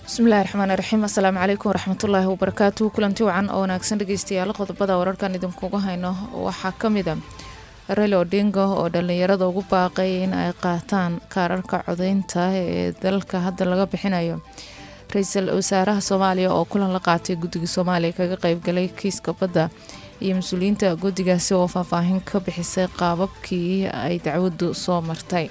bismillahi raxmaani raxiim assalaamu calaykum waraxmatullaahi wabarakaatuhu kulanti wacan oo wanaagsan dhegeystayaal qodobada wararkan idinkuga hayno waxaa ka mid a rayl odinga oo dhalinyarada ugu baaqay in ay qaataan kaararka codeynta ee dalka hadda laga bixinayo ra-iisul wasaaraha soomaaliya oo kulan la qaatay guddiga soomaaliya kaga qeybgalay kiiska badda iyo mas-uuliyiinta guddigaasi oo faahfaahin ka bixisay qaababkii ay dacwaddu soo martay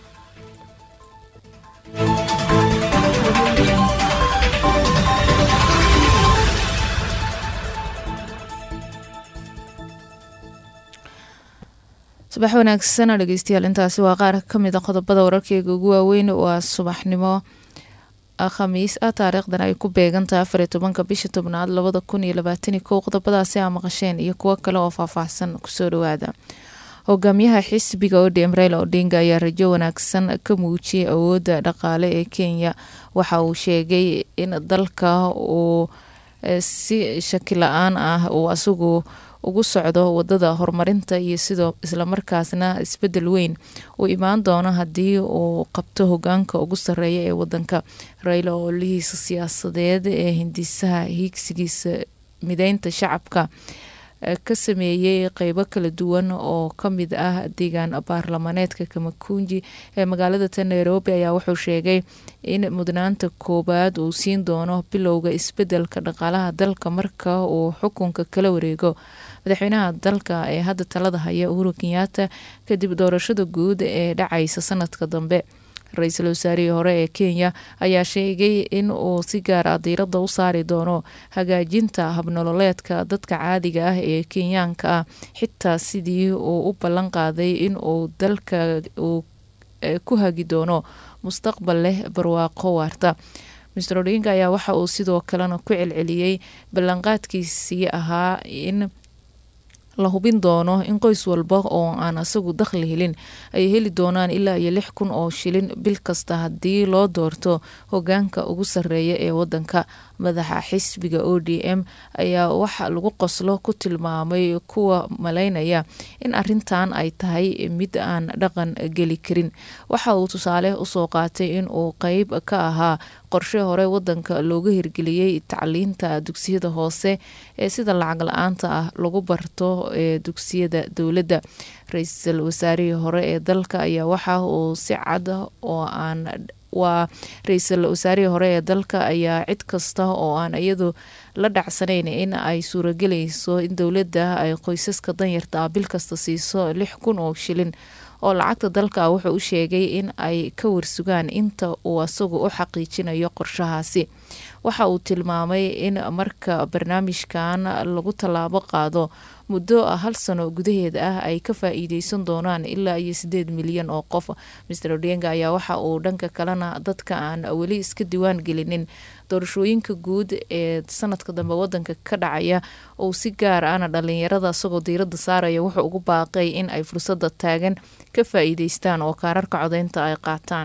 subax wanaagsan dhegeystayaal intaasi waa qaar kamid a qodobada wararkeyga ugu waaweyn waa subaxnimo khamiis ah taariikhdan ay ku beegantahay afar iyo tobanka bisha tobnaad labada kun iyo labaatani kow qodobadaasi aa maqasheen iyo kuwo kale oo faahfaahsan kusoo dhawaada hogaamiyaha xisbiga odm raila odinga ayaa rajo wanaagsan ka muujiyay awoodda dhaqaale ee kenya waxa uu sheegay in dalka uu si shaki la-aan ah uu asagu ugu socdo wadada horumarinta iyo sidoo islamarkaasna isbedel weyn uu imaan doono haddii uu qabto hogaanka ugu sareeya ee wadanka rayla oo lihiisa siyaasadeed ee hindisaha hiigsigiisa mideynta shacabka ka sameeyey qeybo kala duwan oo kamid ah deegaan baarlamaneedka kamakunji ee magaalada ta nairobi ayaa wuxuu sheegay in mudnaanta koowaad uu siin doono bilowga isbedelka dhaqaalaha dalka marka uu xukunka kala wareego madaxweynaha dalka ee hadda talada haya uhuru kenyaata kadib doorashada guud ee dhacaysa sanadka dambe ra-iisul wasaarihii hore ee kenya ayaa sheegay in uu si gaar ah diirada u saari doono hagaajinta habnololeedka dadka caadiga ah ee kenyaanka ah xitaa sidii uu u ballan qaaday in uu dalka uu ku hagi doono mustaqbal leh barwaaqo waarta mister odinga ayaa waxa uu sidoo kalena ku celceliyey ballanqaadkiisii ahaa in la hubin doono in qoys walba oo aan asagu dakhli helin ay heli doonaan ilaa iyo lix kun oo shilin bil kasta haddii loo doorto hogaanka ugu sareeya ee wadanka madaxa xisbiga o d m ayaa waxa lagu qoslo ku tilmaamay kuwa malaynaya in arintan ay tahay mid aan dhaqan geli karin waxa uu tusaale usoo qaatay in uu qeyb ka ahaa qorshe hore wadanka looga hirgeliyey tacliinta dugsiyada hoose ee sida lacag la-aanta ah lagu barto ee dugsiyada dowladda ra-iisul wasaarihii hore ee dalka ayaa waxa uu si cad oo aan waa ra-iisul wasaarihii hore ee dalka ayaa cid kasta oo aan iyadu la dhacsanayn in ay suuragelayso in dowladda ay qoysaska danyarta ah bil kasta siiso lix kun oo shilin oo lacagta dalka wuxuu u sheegay in ay ka warsugaan inta uu asagu u xaqiijinayo qorshahaasi waxa uu tilmaamay in marka barnaamijkan lagu tallaabo qaado muddo hal sano gudaheed ah ay ka faa-iideysan doonaan ilaa iyo sideed milyan oo qof master odenga ayaa waxa uu dhanka kalena dadka aan weli iska diwaan gelinin doorashooyinka guud ee sanadka dambe wadanka ka dhacaya uu si gaar ahna dhalinyarada isagoo diirada saaraya wuxuu ugu baaqay in ay fursada taagan ka faa-iideystaan oo kaararka codeynta ay qaataan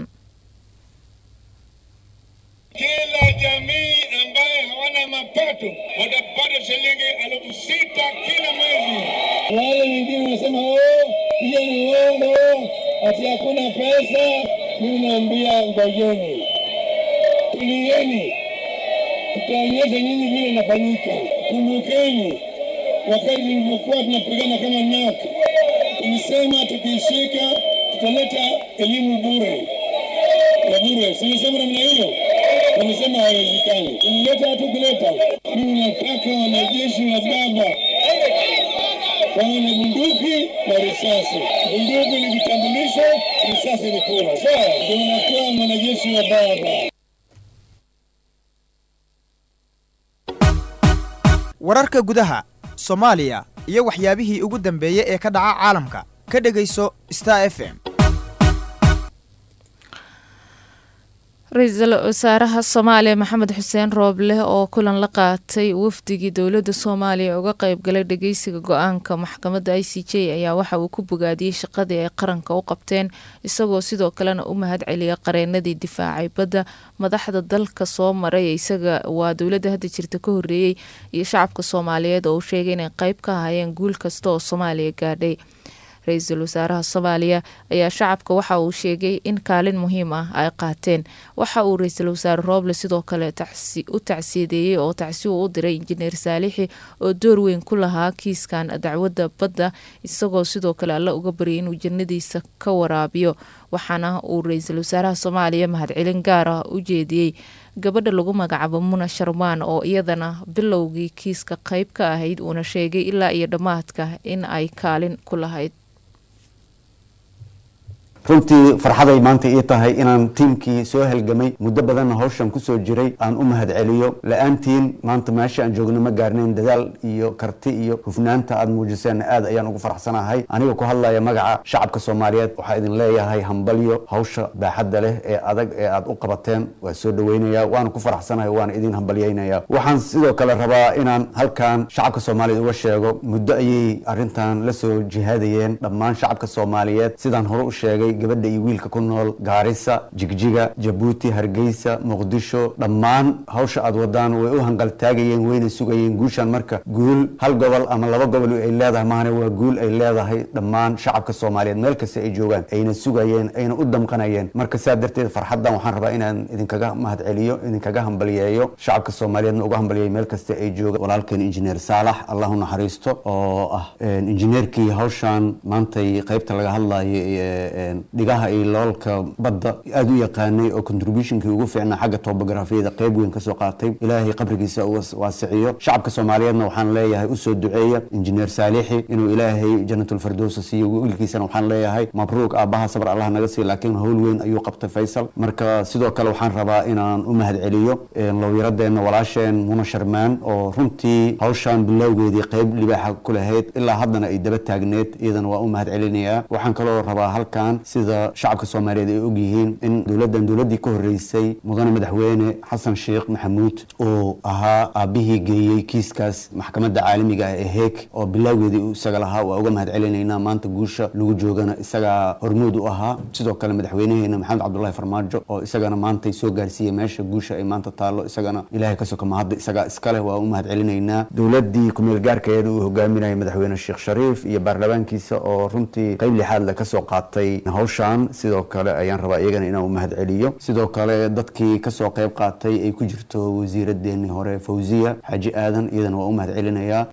kila jamii ambaye hawana mapato watapata shilingi elfu sita kila mwezi. Wale wengine wanasema oh, hiyo ni uongo, ati hakuna pesa. Mimi naambia ngojeni, tulieni, tutaonyesha nyinyi vile inafanyika. Kumbukeni wakati tulivyokuwa tunapigana kama NAK, tulisema tukishika tutaleta elimu bure ya bure, silisema namna hiyo wamesema haiwezekani. Kuleta hatu kuleta. Mimi nataka wanajeshi wa baba wawe na bunduki na risasi. Bunduki ni vitambulisho, risasi ni kura. Sawa, ndio unakuwa mwanajeshi wa baba. wararka gudaha soomaaliya iyo waxyaabihii ugu dambeeyey ee ka dhaca caalamka ka dhegayso star f m ra-iisul wasaaraha soomaaliya maxamed xuseen rooble oo kulan la qaatay wafdigii dowladda soomaaliya uga qeybgalay dhageysiga go-aanka maxkamadda i c j ayaa waxa uu ku bogaadiyey shaqadii ay qaranka u qabteen isagoo sidoo kalena u mahad celiyay qareenadii difaacay badda madaxda dalka soo maray isaga waa dowladda hadda jirta ka horeeyey iyo shacabka soomaaliyeed oo uu sheegay inay qeyb ka ahaayeen guul kasta oo soomaaliya gaadhay ra-iisul wasaaraha soomaaliya ayaa shacabka waxa uu sheegay in kaalin muhiim ah ay qaateen waxa uu ra-iisul wasaare rooble sidoo kale u tacsiyadeeyey oo tacsi uu u diray injineer saalixi oo door weyn ku lahaa kiiskan dacwadda badda isagoo sidoo kale alla uga baryay inuu jannadiisa ka waraabiyo waxaana uu ra-iisul wasaaraha soomaaliya mahadcelin gaar ah u jeediyey gabadha lagu magacaabo muna sharmaan oo iyadana bilowgii kiiska qayb ka ahayd uuna sheegay ilaa iyo dhammaadka in ay kaalin ku lahayd runtii farxaday maanta ii tahay inaan tiimkii soo halgamay muddo badanna hawshan kusoo jiray aan u mahad celiyo la-aantiin maanta meesha aan joogno ma gaarnayn dadaal iyo karti iyo hufnaanta aad muujiseenna aad ayaan ugu faraxsanahay aniga ku hadlaya magaca shacabka soomaaliyeed waxaa idin leeyahay hambalyo hawsha baaxadda leh ee adag ee aad u qabateen waa soo dhaweynaya waana ku faraxsanahay waana idin hambalyeynaya waxaan sidoo kale rabaa inaan halkan shacabka soomaaliyeed uga sheego muddo ayay arrintan la soo jihaadayeen dhammaan shacabka soomaaliyeed sidaan hore u sheegay gabadha iyo wiilka ku nool gaarisa jigjiga jabuuti hargeysa muqdisho dhammaan hawsha aad wadaan way u hanqaltaagayeen wayna sugayeen guushan marka guul hal gobol ama laba gobol ay leedahay mahane waa guul ay leedahay dhammaan shacabka soomaaliyeed meel kasta ay joogaan ayna sugayeen ayna u damqanayeen marka saa darteed farxaddan waxaan rabaa inaan idinkaga mahad celiyo idinkaga hambalyeeyo shacabka soomaaliyeedna uga hambalyeeyo meel kasta ay joogaan walaalkeen injineer saalax allah u naxariisto oo ah injineerkii hawshan maantay qaybta laga hadlayo dhigaha iyo loolka badda aada u yaqaanay oo contributionkii ugu fiicnaa xagga tobografiyada qayb weyn kasoo qaatay ilaahay qabrigiisa waasiciyo shacabka soomaaliyeedna waxaan leeyahay usoo duceeya injineer saalixi inuu ilaahay janatulfardowsa siiyo wiilkiisana waxaan leeyahay mabruuq aabbaha sabr allah naga siiy laakiin howl weyn ayuu qabtay faysal marka sidoo kale waxaan rabaa inaan u mahad celiyo lowyaradeenna walaasheen muna sharmaan oo runtii hawshan bilowgeedii qayb libaaxa ku lahayd ilaa haddana ay daba taagneed iyadana waa u mahad celinayaa waxaan kaloo rabaa halkan sida shacabka soomaaliyeed ay ogyihiin in dowladdan dowladdii ka horreysay mudane madaxweyne xasan sheekh maxamuud uu ahaa aabbihii geeyey kiiskaas maxkamadda caalamiga ah ee heeg oo bilowgeedii uu isaga lahaa waa uga mahad celinaynaa maanta guusha lagu joogana isagaa hormuud u ahaa sidoo kale madaxweynaheena maxamed cabdullahi farmaajo oo isagana maantay soo gaarsiiyey meesha guusha ay maanta taallo isagana ilaahay ka soka mahadda isagaa iskale waa u mahad celinaynaa dowladdii kumeel gaarkeeda uu hogaaminayay madaxweyne sheekh shariif iyo baarlamaankiisa oo runtii qayb lixaad le kasoo qaatay hawshan sidoo kale ayaan rabaa iyagana inaan u mahad celiyo sidoo kale dadkii kasoo qayb qaatay ay ku jirto wasiiradeenii hore fawziya xaaji aadan iyadana waa u mahad celinayaa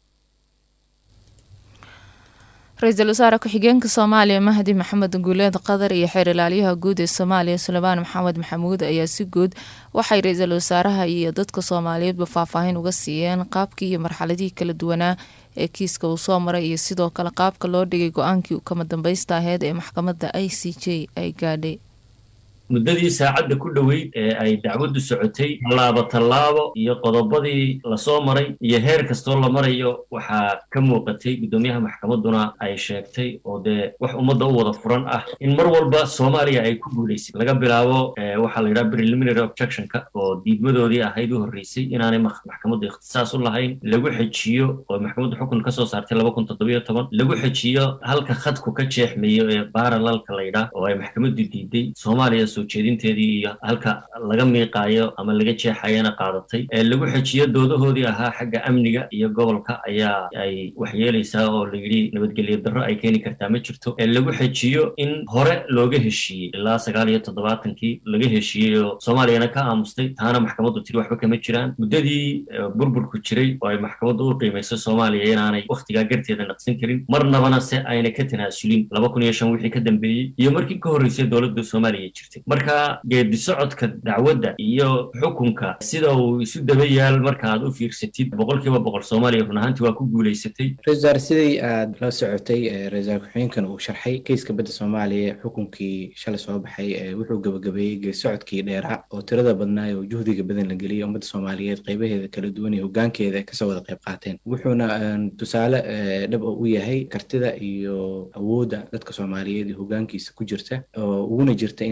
ra-iisul wasaare ku-xigeenka soomaaliya mahdi maxamed guuleed qadar iyo xeer ilaalyaha guud ee soomaaliya suleymaan maxamed maxamuud ayaa si guud waxay ra-iisul wasaaraha iyo dadka soomaaliyeedba faahfaahin uga siiyeen qaabkii iyo marxaladihii kala duwanaa ee kiiska uu soo maray iyo sidoo kale qaabka loo dhigay go-aankii kama dambaysta aheyd ee maxkamadda i c j ay gaadhay muddadii saacadda ku dhoweyd ee ay dacwaddu socotay tallaabo tallaabo iyo qodobadii lasoo maray iyo heer kastoo la marayo waxaa ka muuqatay guddoomiyaha maxkamadduna ay sheegtay oo dee wax ummadda u wada furan ah in mar walba soomaaliya ay ku guulaysay laga bilaabo waxaa la yidhaha preliminary objectionka oo diidmadoodii ahayd u horreysay inaanay maxkamaddu ikhtisaas u lahayn lagu xejiyo oo maxkamaddu xukun ka soo saartay laba kun toddobiyo toban lagu xejiyo halka khadku ka jeexmayo ee baaralalka la yidhaah oo ay maxkamaddu diiday soomaaliya soo jeedinteedii iyo halka laga miiqaayo ama laga jeexayana qaadatay lagu xejiyo doodahoodii ahaa xagga amniga iyo gobolka ayaa ay waxyeelaysaa oo layidhi nabadgelyo darro ay keeni kartaa ma jirto lagu xejiyo in hore looga heshiiyey ilaa sagaal iyo toddobaatankii laga heshiiyey oo soomaaliyana ka aamustay taana maxkamaddu tiri waxba kama jiraan muddadii burburku jiray oo ay maxkamaddu u qiimayso soomaaliya inaanay wakhtigaa garteeda naqsin karin marnabana se ayna ka tanaasulin laba kun iyo shan wixii ka dambeeyey iyo markii ka horreysay dowladda soomaaliya jirtay marka geedi socodka dacwadda iyo xukunka sida uu isu daba yaal marka aad u fiirsatid boqolkiiba boqol soomaaliya run ahaantii waa ku guulaysatay ra-isul sidii aad la socotay ra-isul ku-xigeenkan uu sharxay keyska badda soomaaliya xukunkii shalay soo baxay wuxuu gabagabeeyey geedi socodkii dheeraa oo tirada badnaa oo juhdiga badan la geliyay ummadda soomaaliyeed qaybaheeda kala duwan iyo hogaankeeda kasoo wada qayb qaateen wuxuuna tusaale dhab u yahay kartida iyo awoodda dadka soomaaliyeed iyo hogaankiisa ku jirta oo uguna jirta inay ilaaliyaan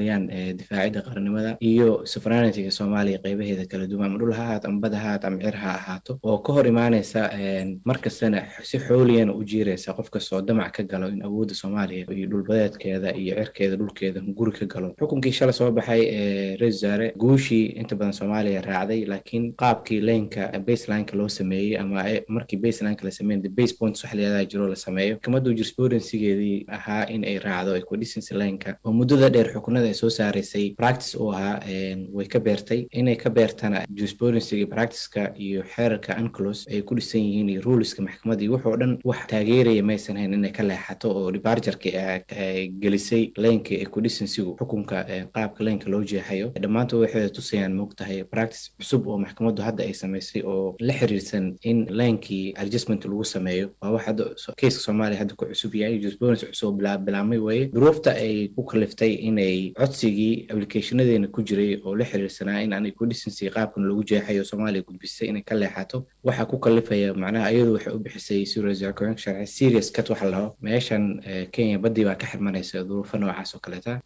sameeyaan difaacidda qarannimada iyo sovereigntyga soomaaliya qeybaheeda kala duwan ama dhul ha ahaato ama bad ha ahaato ama cir ha ahaato oo ka hor imaanaysa markastana si xooliyana u jiiraysa qof kastoo damac ka galo in awoodda soomaaliya iyo dhulbadeedkeeda iyo cirkeeda dhulkeeda guri ka galo xukunkii shala soo baxay ee ra-isul wasaare guushii inta badan soomaaliya raacday laakiin qaabkii laynka baselineka loo sameeyey ama markii baselineka la sameeyey the base points wax leedaha jiro la sameeyo maxkamaddu jurisprudensigeedii ahaa in ay raacdo equidicency lineka oo muddada dheer xukunada ay soo saaraysay practice uu ahaa way ka beertay inay ka beertana jurisprudensiga practiceka iyo xeerarka unclos ay ku dhisan yihiin iyo ruleska maxkamadda iyo wuxuu dhan wax taageeraya maysan hayn inay ka leexato oo departureki gelisay laynka equidicencygu xukunka qaabka laynka loo jeexayo dhammaantood waxay tusayaan moogtahay practice cusub oo maxkamaddu hadda ay samaysay oo la xiriirsan in laynkii adjustment lagu sameeyo waa wax hadda keiska soomaaliya hadda ku cusub yahay jurisprudence cusub bilaabmay weeye duruufta ay ku kaliftay inay codsigii applicationadeena ku jiray oo la xiriirsanaa in aan equidicency qaabkan lagu jeexayo soomaaliya gudbisay inay ka leexato waxaa ku kalifaya macnaha iyadu waxay u bixisay sirka sharci serious cut waxa laho meeshan kenya baddii baa ka xirmanaysa duruufo noocaas oo kaleeta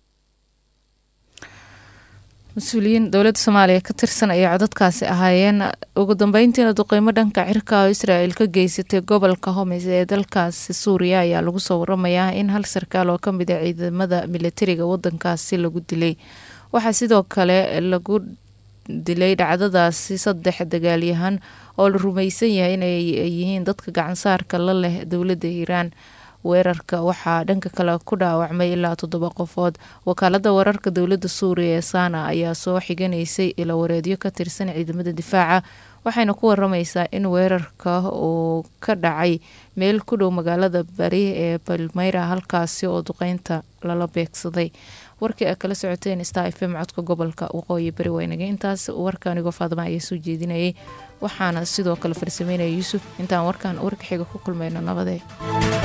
mas-uuliyiin dowladda soomaaliya ka tirsan ayay codadkaasi ahaayeen ugu dambeyntiina duqeymo dhanka cirka oo israel ka geysatay gobolka homes ee dalkaasi suuriya ayaa lagu soo waramayaa in hal sarkaal oo kamid a ciidamada militariga wadankaasi lagu dilay waxaa sidoo kale lagu dilay dhacdadaasi saddex dagaalyahan oo la rumaysan yahay inay yihiin dadka gacansaarka la leh dowladda iiraan weerarka waxaa dhanka kale ku dhaawacmay ilaa toddoba qofood wakaalada wararka dowladda suuriya ee sana ayaa soo xiganaysay ila wareedyo ka tirsan ciidamada difaaca waxayna ku waramaysaa in weerarka uu ka dhacay meel ku dhow magaalada bari ee balmeyra halkaasi oo duqeynta lala beegsaday warkii a kala socoteen star f m codka gobolka waqooyi bari weynaga intaas warka anigoo faadama ayaa soo jeedinayay waxaana sidoo kale farsameynaya yuusuf intaan warkan warka xiga ku kulmayno nabadee